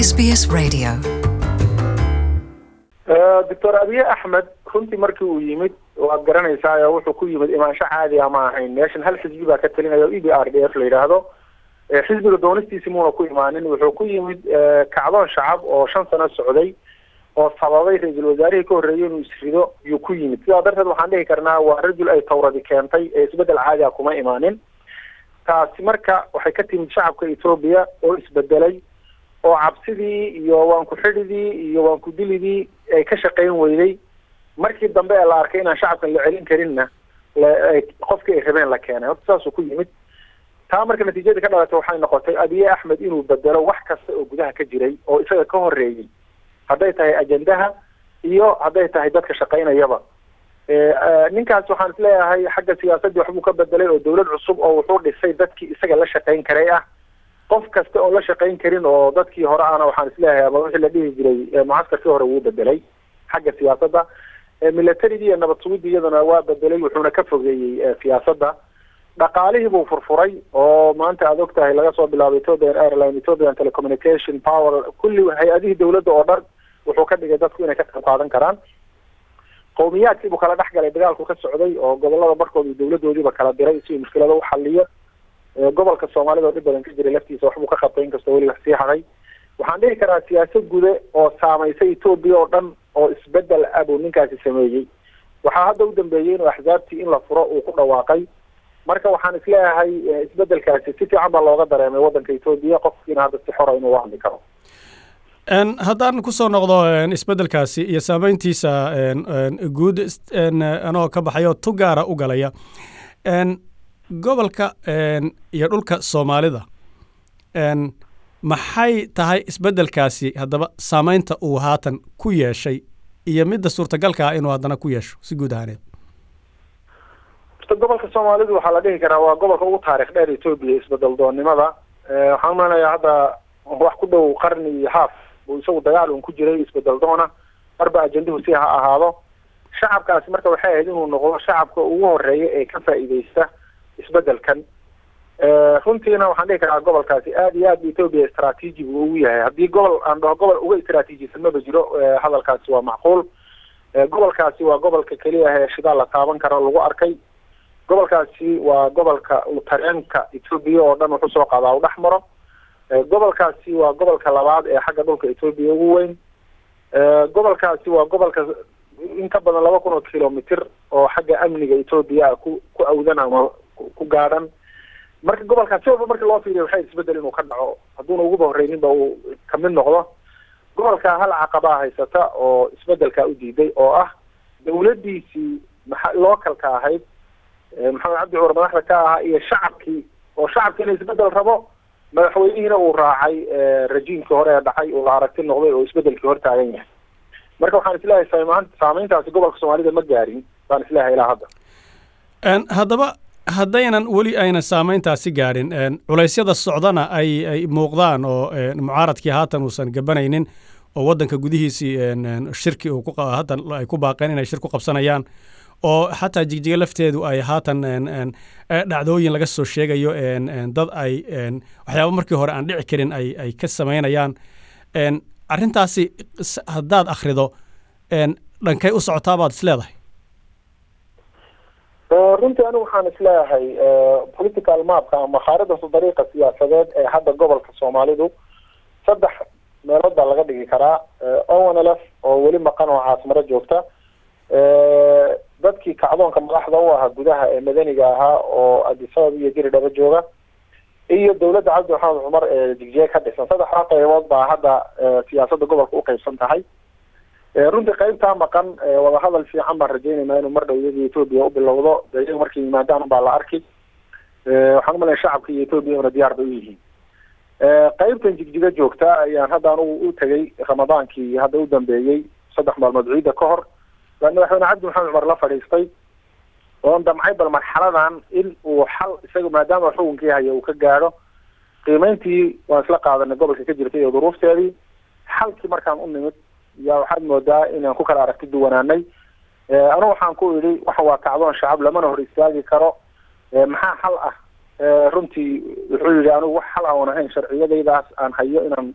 SBS Radio. doctor abiye axmed runtii markii uu yimid waad garanaysaa wuxuu ku yimid imaansho caadi ah ma ahayn meeshan hal xisbi baa ka talinaya o e b r d f la yidhaahdo xisbiga doonistiisi muuna ku imaanin wuxuu ku yimid kacdoon shacab oo shan sano socday oo sababay ra-iisul wasaarihii ka horreeyay inuu isrido yuu ku yimid sidaa darteed waxaan dhihi karnaa waa rajul ay tawradi keentay ee isbedel caadi ah kuma imaanin taasi marka waxay ka timid shacabka etoobiya oo isbedelay oo cabsidii iyo waan ku xidhidii iyo waan ku dilidii ay ka shaqayn weyday markii dambe ee la arkay inaan shacabkan la celin karinna qofkii ay rabeen la keenay horta saasuu ku yimid taa marka natiijadii ka dhalatay waxay noqotay abiye axmed inuu bedelo wax kasta oo gudaha ka jiray oo isaga ka horreeyey hadday tahay ajendaha iyo hadday tahay dadka shaqaynayaba ninkaas waxaan isleeyahay xagga siyaasaddii waxbuu ka bedelay oo dawlad cusub oo wuxuu dhisay dadkii isaga la shaqayn karay ah qof kasta oo la shaqayn karin oo dadkii hore ana waxaan isleeyahay ama wixii la dhihi jiray mucaskarkii hore wuu bedelay xagga siyaasadda militarigii iyo nabad sugidii iyadana waa bedelay wuxuuna ka fogeeyey siyaasadda dhaqaalihii buu furfuray oo maanta aad og tahay laga soo bilaabo ethiopian airline ethiopian telecommunication power kulli hay-adihii dawladda oo dhan wuxuu ka dhigay dadku inay ka qayb qaadan karaan qowmiyaadkii buu kala dhex galay dagaalku ka socday oo gobolada barkood uu dawladoodiiba kala diray si uu mushkilado u xaliyo gobolka soomaalida oo dhib badan ka jiray laftiisa waxbuu ka qabtay inkastoo weli wax sii haday waxaan dhihi karaa siyaasad gude oo saameysay etoobiya oo dhan oo isbedel ah buu ninkaasi sameeyey waxaa hadda u dambeeyey inuu axsaabtii in la furo uu ku dhawaaqay marka waxaan isleeyahay isbedelkaasi si fiican baa looga dareemay waddanka etoobiya qofkiina hadda si xora inuu hadli karo haddaan kusoo noqdo isbedelkaasi iyo saameyntiisa guud anoo ka baxayo tu gaara u galaya gobolka iyo dhulka soomaalida maxay tahay isbedelkaasi haddaba saameynta uu haatan ku yeeshay iyo midda suurtagalka ah inuu haddana ku yeesho si guud ahaaneed horta gobolka soomaalidu waxaa la dhihi karaa waa gobolka ugu taarikh dheer etoobiya isbedel doonnimada waxaan umalenayaa hadda wax ku dhow qarni iyo haaf buu isagu dagaal un ku jiray isbedel doona marba ajenduhu si ha ahaado shacabkaasi marka waxay ahayd inuu noqdo shacabka ugu horeeya ee ka faa'iideysta isbedelkan runtiina waxaan dhihi karaa gobolkaasi aad iyo aad bu etoobiya istraatiiji buu ugu yahay haddii gobol aan dhaho gobol uga istraatiijisan maba jiro hadalkaasi waa macquul gobolkaasi waa gobolka keliya ah ee shidaal la taaban karo lagu arkay gobolkaasi waa gobolka uu tareenka etoobiya oo dhan wuxuu soo qaadaa u dhex maro gobolkaasi waa gobolka labaad ee xagga dhulka etoobiya ugu weyn gobolkaasi waa gobolka in ka badan laba kun oo kilomitr oo xagga amniga etoobiya ah ku ku awdan ama ku gaadhan marka gobolkaas si walba markii loo fiiriya waxay isbedel inuu ka dhaco hadduuna uguba horreyninba uu kamid noqdo gobolka hal caqabaa haysata oo isbedelkaa u diiday oo ah dawladdiisii maa localka ahayd maxamed cabdi cumar madaxda ka ahaa iyo shacabkii oo shacabkiina isbedel rabo madaxweynihiina uu raacay rajiimkii hore ee dhacay uu la aragti noqday oo isbedelkii hor taagan yahay marka waxaan isleeyahay samaan saameyntaasi gobolka soomaalida ma gaarin baan isleeyahay ilaa hadda haddaba haddaynan weli aynan saameyntaasi gaadhin culaysyada socdana ay ay muuqdaan oo mucaaradkii haatan uusan gabanaynin oo waddanka gudihiisii shirki uu ku haatan ay ku baaqeen inay shir ku qabsanayaan oo xataa jigjiga lafteedu ay haatan dhacdooyin laga soo sheegayo dad ay waxyaaba markii hore aan dhici karin ay ay ka samaynayaan arrintaasi haddaad akhrido dhankay u socotaa baad is leedahay runtii anigu waxaan isleeyahay political mapka ama khaaridasa dariiqa siyaasadeed ee hadda gobolka soomaalidu saddex meelood baa laga dhigi karaa onlf oo weli maqan oo caasimaro joogta dadkii kacdoonka madaxda u ahaa gudaha ee madaniga ahaa oo adisabab iyo diridhaba jooga iyo dawladda cabdi maxamed cumar ee jigjiye ka dhisan saddexdaa qaybood baa hadda siyaasadda gobolka uqaybsan tahay runtii qaybtaa maqan wadahadal fiican baan rajeynayna inuu mar dhow iyadii etoobiya u bilowdo de iyaga markay yimaadaan baa la arki waxaan umalaya shacabka iyo etoobiya una diyaar bay u yihiin qaybtan jigjiga joogta ayaan hadda anugu u tegay ramadaankii hadda u dambeeyey saddex maalmood ciidda ka hor baan madaxweyne cabdi maxamed cumar la fadhiistay oon damcay bal marxaladan in uu xal isaga maadaama xukunkii haya uu ka gaadho qiimeyntii waan isla qaadanay gobolka ka jirtay iyo duruufteedii xalkii markaan u nimid yaa waxaad moodaa inaan ku kala aragti duwanaanay anu waxaan ku idhi waxan waa kacdoon shacab lamana hor istaagi karo maxaa xal ah runtii wuxuu yidhi anigu wax xal ah oon ahayn sharciyadaydaas aan hayo inaan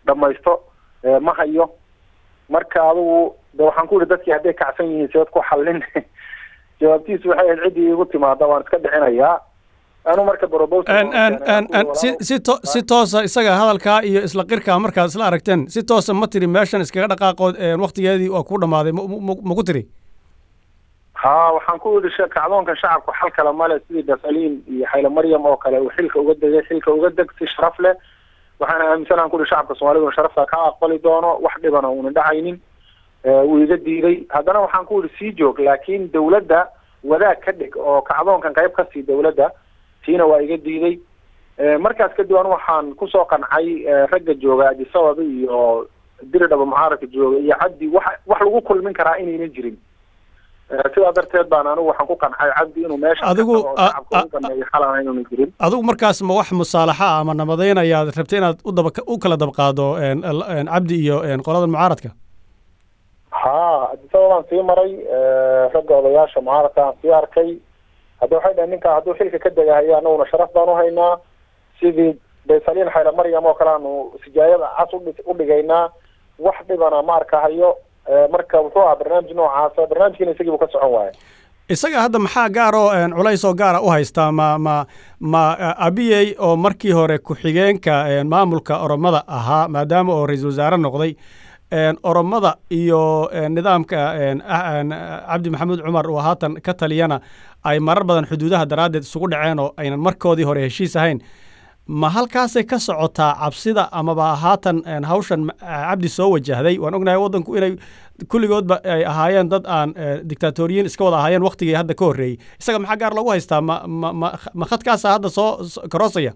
dhamaysto ma hayo marka adigu de waxaan ku yihi dadkii hadday kacsan yihiin seed ku xallin jawaabtiisu waxay ahayd ciddii igu timaada waan iska bixinayaa anu marka si si to si toosa isaga hadalkaa iyo isla qirkaa markaad isla aragteen si toosa ma tiri meeshan iskaga dhaqaaqood waktigeedii waa ku dhamaaday ma ku tiri ha waxaan ku yidhi kacdoonka shacabku xal kale male sidii dasaliin iyo xayla maryam oo kale uu xilka uga degay xilka uga deg si sharaf leh waxaana aaminsanaan ku yihi shacabka soomaalida sharafta ka aqbali doono wax dhibana uunan dhacaynin wuu iga diiday haddana waxaan ku yihi sii joog laakiin dawladda wadaag ka dhig oo kacdoonkan qayb ka sii dawladda tiina waa iga diiday markaas kadib anu waxaan kusoo qancay ragga jooga adisababa iyo diridhaba mucaaradka jooga iyo cabdi wax wax lagu kulmin karaa inaynan jirin sidaa darteed baan anigu waxaan ku qancay cabdi inuu meesha adigu xalana inuuna jirin adigu markaas ma wax musaalaxa ama nabadayn ayaad rabtay inaad udaba u kala dabqaado cabdi iyo qolada mucaaradka ha adisababaan sii maray ragga odayaasha mucaaradka aan sii arkay hadda waxay dhahen ninkaa hadduu xilka ka degahaya anaguna sharaf baan uhaynaa sidii baysaliin xayla maryam oo kale aanu sijaayada cas udhigaynaa wax dhibana ma arkahayo marka wuxuu ahaa barnaamij noocaasa barnaamijkiina isagiibu ka socon waaya isaga hadda maxaa gaaroo culays oo gaara u haystaa ma ma ma abiyey oo markii hore ku-xigeenka maamulka oromada ahaa maadaama oo ra-iisul wasaare noqday oromada iyo nidaamka cabdi maxamuud cumar oo haatan ka taliyana ay marar badan xuduudaha daraaddeed isugu dhaceen oo aynan markoodii hore heshiis ahayn ma halkaasay ka socotaa cabsida amaba haatan hawshan cabdi soo wajahday waan ognahay waddanku inay kulligoodba ay ahaayeen dad aan dictaatoriyiin iska wada ahaayeen waktigii hadda ka horreeyey isaga maxaa gaar loogu haystaa ma ma ma ma khadkaasa hadda soo karoosaya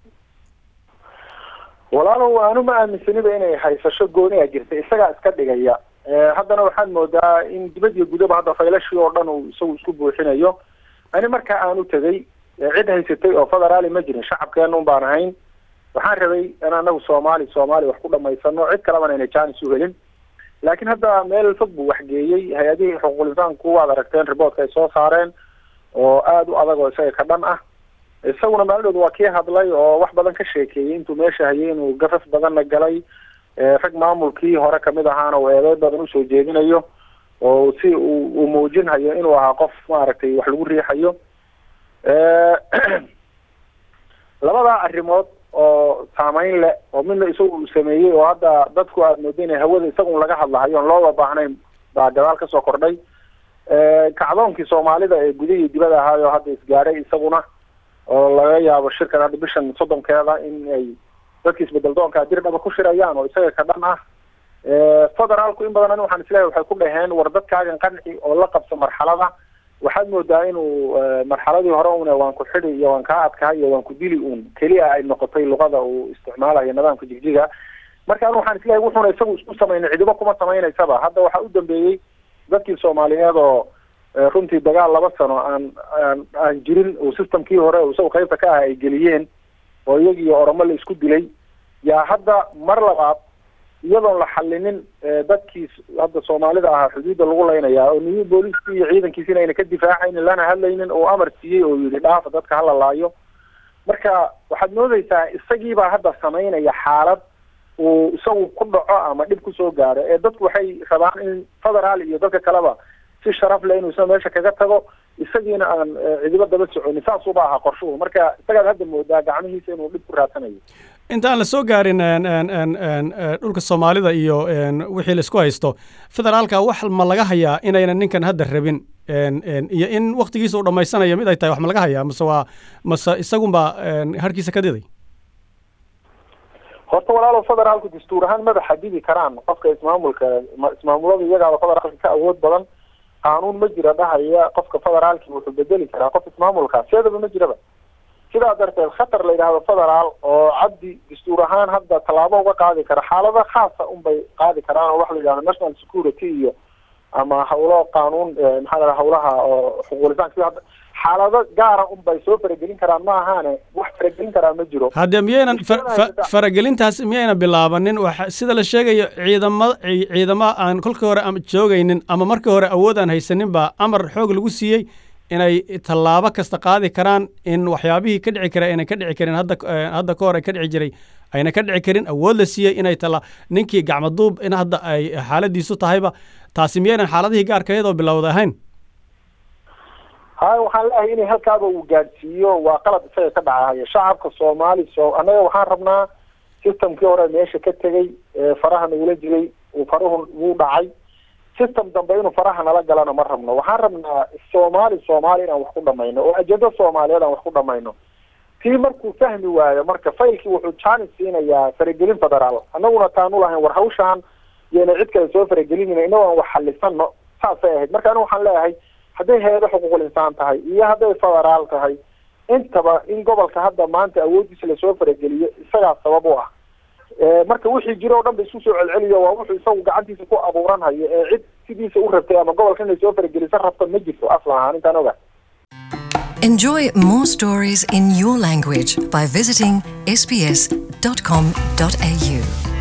walaalow anu ma aaminsaniba inay haysasho gooniga jirta isagaa iska dhigaya haddana waxaad moodaa in dibad iyo gudaba hadda faylashii oo dhan uu isagu isku buuxinayo ani markaa aan u tegey cid haysatay oo federaali ma jirin shacabkeena un baan ahayn waxaan rabay in anagu soomaali soomaali wax ku dhamaysano cid kalebana inay jaanis u helin laakiin hadda meel fog buu waxgeeyey hay-adihii xuquuqul insaanku waad aragteen riboortka ay soo saareen oo aada u adag oo isaga ka dhan ah isaguna maalidooda waa kii hadlay oo wax badan ka sheekeeyey intuu meesha hayay inuu gafaf badanna galay rag maamulkii hore kamid ahaana uu eedeyn badan usoo jeedinayo oo si uu uu muujinhayo inuu ahaa qof maaragtay wax lagu riixayo labadaa arrimood oo saameyn leh oo midna isagu uu sameeyey oo hadda dadku aada mooda inay hawada isagun laga hadlahayo on looba baahnayn baa gadaal kasoo kordhay kacdoonkii soomaalida ee guda iyo dibada ahaayo hadda isgaadhay isaguna oo laga yaabo shirkan hadda bishan soddonkeeda in ay dadki isbedel doonka dirdhaba ku shirayaan oo isaga ka dhan ah federaalku in badan ani waxaan isleeyahay waxay ku dhaheen war dadkaagan qanci oo la qabso marxalada waxaad moodaa inuu marxaladii hore un waan ku xidi iyo waan kaa adkahay iyo waan ku dili uun keliya ay noqotay luqada uu isticmaalayo nidaamka jigjiga marka anu waxaan isleeyahay wuxuuna isagu isku samayna cidibo kuma samaynaysaba hadda waxaa u dambeeyey dadkii soomaaliyeed oo runtii dagaal laba sano aan aan aan jirin uu systemkii hore isagu qaybta ka ah ay geliyeen oo iyagii oromo la isku dilay yaa hadda mar labaad iyadoon la xalinin dadkii hadda soomaalida ahaa xuduudda lagu leynayaa oo niyu booliiskii iyo ciidankiisina ayna ka difaacaynin lana hadlaynin oo amar siiyey oo yidhi dhaafa dadka hala laayo marka waxaad moodeysaa isagiibaa hadda samaynaya xaalad uu isagu ku dhaco ama dhib kusoo gaaro ee dadku waxay rabaan in federaal iyo dadka kaleba si sharaf leh inuu isna meesha kaga tago isagiina aan cidibo daba soconin saasuuba ahaa qorshuhu marka isagaad hadda moodaa gacmihiisa inuu dhib ku raadsanayo intaan la soo gaarin dhulka soomaalida iyo wixii la isku haysto federaalka wax ma laga hayaa inaynan ninkan hadda rabin iyo in waktigiisa uu dhammaysanayo mid ay tahay wax ma laga hayaa mase waa mase isagunbaa harkiisa ka diday horta walaalow federaalku dastuur ahaan mada xadidi karaan qofka ismaamulka ismaamulada iyagaaba federaalka ka awood badan qaanuun ma jira dhahaya qofka federaalki wuxuu bedeli karaa qof ismaamulka seedaba ma jiraba sidaa darteed khatar la yidhaahdo federaal oo cabdi dastuur ahaan hadda tallaabo uga qaadi kara xaalado khaasa unbay qaadi karaan oo waxa la yidhahdo national security iyo ama hawlo qaanuun maxaa la hawlaha oo xuquulisaanka sida hadda xaalado gaara unbay soo faragelin karaan ma ahaane wax faragelin karaa ma jiro haddee miyaynan faragelintaas miyaynan bilaabanin waxa sida la sheegayo ciidama ciidama aan kolkii hore ama joogaynin ama markii hore awood aan haysanin baa amar xoog lagu siiyey inay tallaabo kasta qaadi karaan in waxyaabihii ka dhici kara inay ka dhici karin hadda hadda ka hor ay ka dhici jiray ayna ka dhici karin awood la siiyey inay tala ninkii gacmaduub in hadda ay xaaladiisu tahayba taasi miyaynan xaaladihii gaarka iyadoo bilowda ahayn haya waxaan leeyahay inay halkaaba uu gaadhsiiyo waa qalad isaga ka dhacahaya shacabka soomaali so annaga waxaan rabnaa systemkii hore meesha ka tegey faraha nagula jiray uu faruhu wuu dhacay system dambe inuu faraha nala galana ma rabno waxaan rabnaa soomaali soomaali inaan wax ku dhamayno oo ajendo soomaaliyeed aan wax ku dhamayno tii markuu fahmi waayo marka faylkii wuxuu jaanis siinayaa faragelin federaal annaguna taanu lahayn war hawshaan yayna cid kale soo faragelinayna inagoo aan wax xalisano saasay ahayd marka aniga waxaan leeyahay hadday hay-ado xuquuqul insaan tahay iyo hadday federaal tahay intaba in gobolka hadda maanta awooddiisa lasoo farageliyo isagaa sabab u ah marka wixii jiro o dhan ba isku soo celceliyo waa wuxuu isagu gacantiisa ku abuuran hayo ee cid sidiisa u rabtay ama gobolka inay soo farageliso rabta ma jirto aslan ahaan intaan oga Enjoy more stories in your language by visiting sbs.com.au.